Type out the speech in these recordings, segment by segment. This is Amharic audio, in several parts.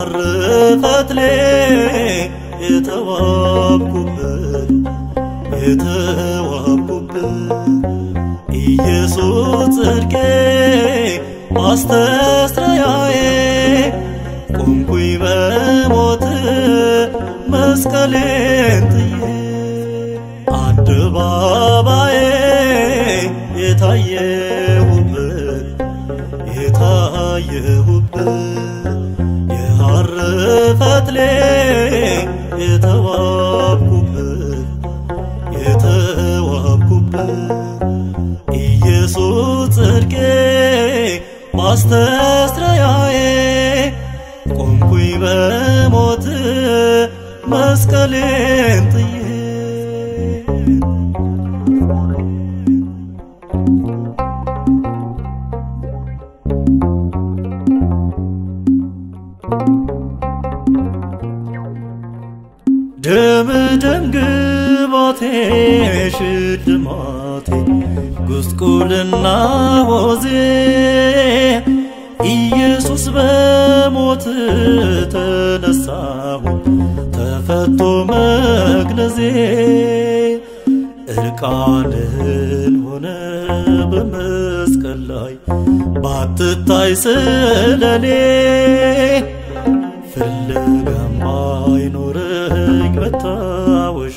ፈትሌ የተዋብኩበት የተዋብኩበት ኢየሱስ ጽድቄ ማስተስረያዬ ቆምኩኝ በሞት መስቀሌን ጥዬ አደባባዬ የታየሁበት የታየሁበት የሐር ፈትሌ የተዋብኩበት የተዋብኩበት ኢየሱስ ጽድቄ ማስተስረያዬ ቆምኩኝ በሞት መስቀሌን ጥዬ ደም ደም ግባቴ ሽልማቴ ጉስቁልና ሆዜ ኢየሱስ በሞት ተነሳሁ ተፈቶ መግነዜ እርቃንህን ሆነ በመስቀል ላይ ባትታይ ስለኔ ፍለጋም አይኖረኝ መታወሻ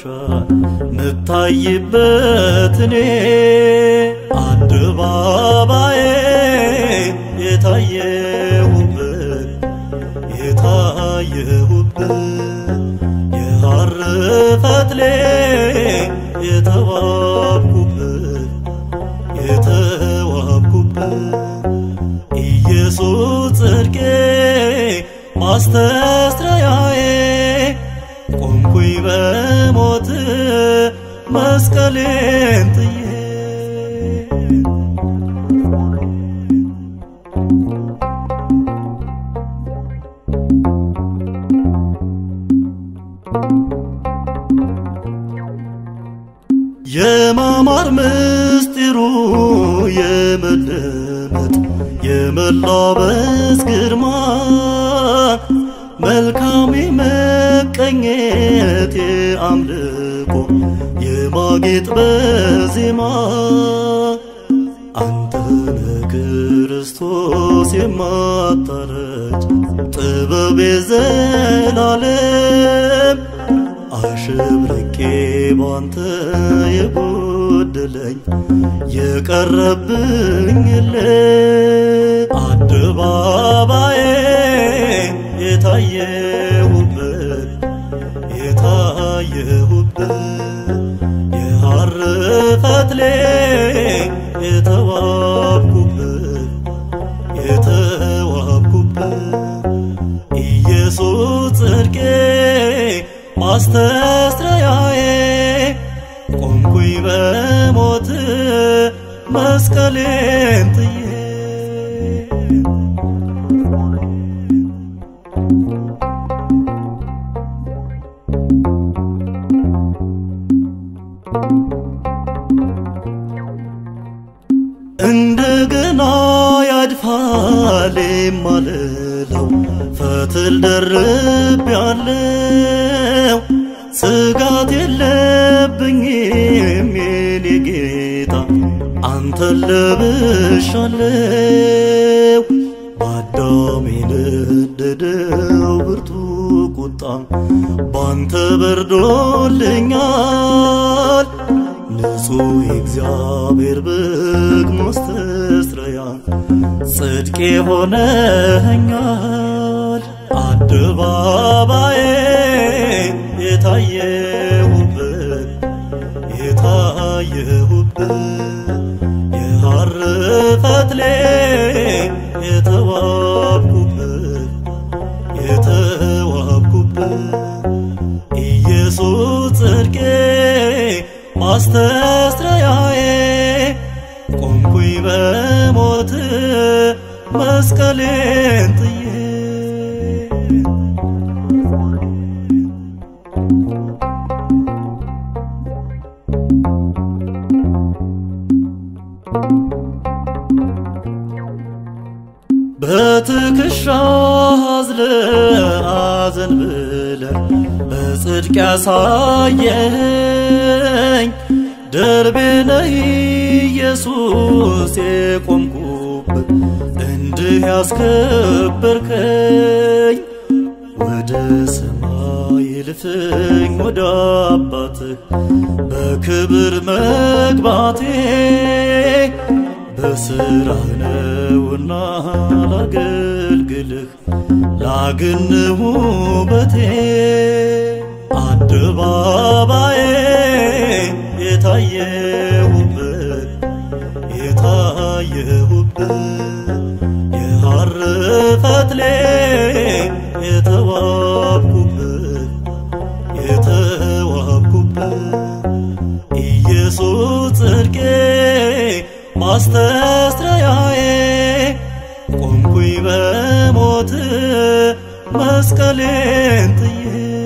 ምታይበት እኔ አደባባዬ የታየሁበት የታየሁበት የሐር ፈትሌ የተዋብኩበት የተዋብኩበት ኢየሱስ ጽድቄ ማስተስረያዬ ቆምኩኝ በሞት መስቀሌን ጥዬ የማማር ምስጢሩ የመደመጥ የመላበስ ግርማ መልካም መቀኘት የአምልኮ የማጌጥ በዜማ አንተነ ክርስቶስ የማታረጅ ጥበብ የዘላለም አሸብርቄ ባንተ የጎደለኝ የቀረብኝ የለ አደባባዬ የታየሁበት የታየሁበት የሐር ፈትሌ የተዋብኩበት የተዋብኩበት ኢየሱስ ጽድቄ ማስተስረያዬ ቆምኩኝ በሞት መስቀሌን ጥዬ እንደገና ያድፋል የማልለው ፈትል ደርብ ያለው ስጋት የለብኝም የኔ ጌታ አንተን ለብሻለው በአዳም የነደደው ብርቱ ቁጣ ባንተ በርዶልኛል ንጹሕ የእግዚአብሔር በግ ማስተስረያ ጽድቄ ሆነኸኛል አደባባዬ የታየሁበት የታየሁበት የሐር ፈትሌ የተዋብኩበት የተዋብኩበት ኢየሱስ ጽድቄ ማስተስረያዬ ቆምኩኝ በሞት መስቀሌን ጥዬ በትከሻ አዝለ ማዕዘን ብለ በጽድቅ ያሳየኝ ደርቤ ነህ ኢየሱስ የቆምኩበት እንድህ ያስከበርከኝ ወደ ሰማይ ልፍኝ ወደ አባትህ በክብር መግባቴ በስራህ ነውና ላገልግልህ ላግን ውበቴ አደባባዬ የታየሁበት የታየሁበት የሐር ፈትሌ የተዋብኩበት የተዋብኩበት ኢየሱስ ጽድቄ ማስተስረያዬ ቆምኩኝ በሞት መስቀሌን ጥዬ